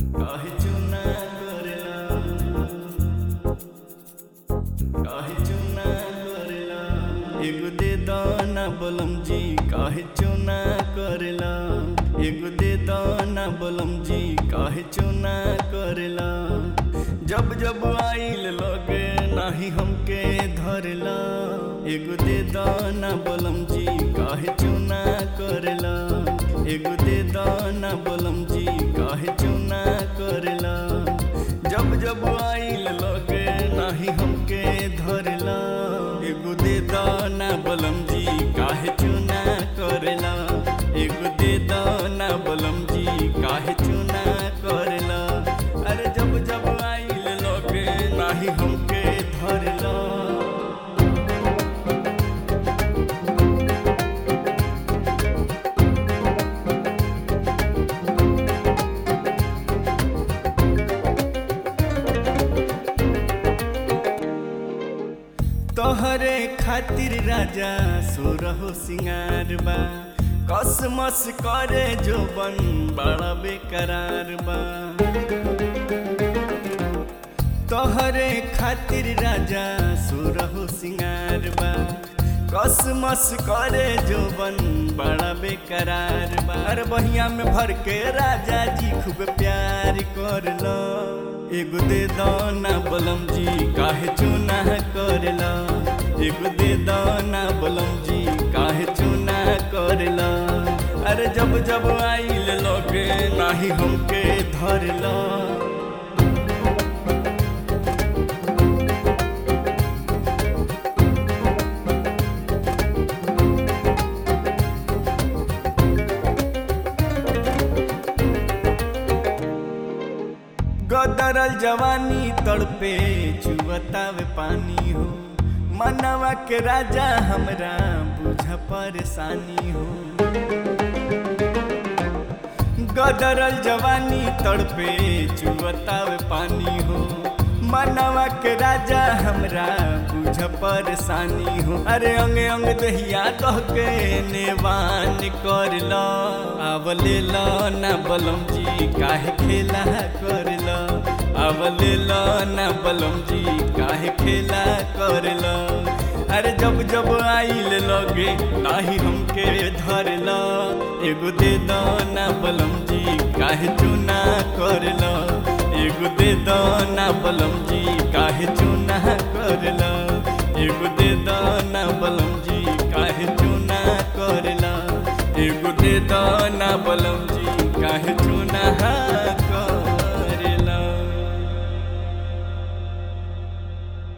काहे चुना करेला काहे चुना करेला एगो दे दाना बलम जी काहे चुना करेला एगो दे दाना बलम जी काहे चुना करेला जब जब आइल लगे नाही हमके धरेला एगो दे दाना बलम जी काहे चुना करेला एगो दे दाना बलम जी काहे चुना करेला जब जब आइल लगे नाही हमके धरेला एगो दे दाना बलम जी काहे चुना करेला एगो दे दाना बलम जी काहे चुना करेला अरे जब जब आइल लगे नाही हमके धरेला तोहरे खातिर राजा सोरहो सिंगार बा कसमस करे जो बन बड़ा बेकरार बा तोहरे खातिर राजा सोरहो सिंगार बा कसमस करे जो बन बड़ा बेकरार बा अरे बहिया में भर के राजा जी खूब प्यार कर लो एगो दे दाना बलम जी काहे चुना करेला एगो दे दाना बलम जी काहे चुना करेला अरे जब जब आइल लगे नाही हमके धरला गदरल जवानी तड़पे चुवतावे पानी हो मनवा के राजा हमरा बुझ परेशानी हो गदरल जवानी तड़पे चुवतावे पानी हो मनवा के राजा हमरा बुझ परेशानी हो अरे अंगे अंग दहिया कह के नेवान कर लो आवले लो ना बलम जी काहे खेला कर लो आवले लो ना बलम जी काहे खेला कर लो अरे जब जब आइल लगे नाही हमके धर लो एगो दे दो ना बलम जी काहे चुना कर लो एगो दे दो ना बलम जी काहे चुना कर लो एगो दे दो ना बलम जी काहे चुना कर लो एगो दे दो ना बलम जी